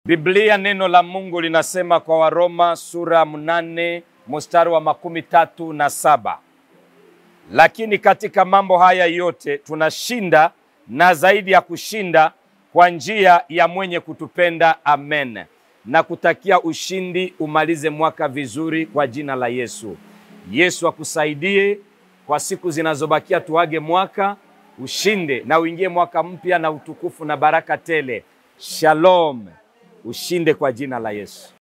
Biblia neno la Mungu linasema kwa Waroma sura mnane mstari wa makumi tatu na saba lakini katika mambo haya yote tunashinda na zaidi ya kushinda kwa njia ya mwenye kutupenda. Amen. Na kutakia ushindi, umalize mwaka vizuri kwa jina la Yesu. Yesu akusaidie kwa siku zinazobakia, tuage mwaka ushinde na uingie mwaka mpya na utukufu na baraka tele. Shalom, ushinde kwa jina la Yesu.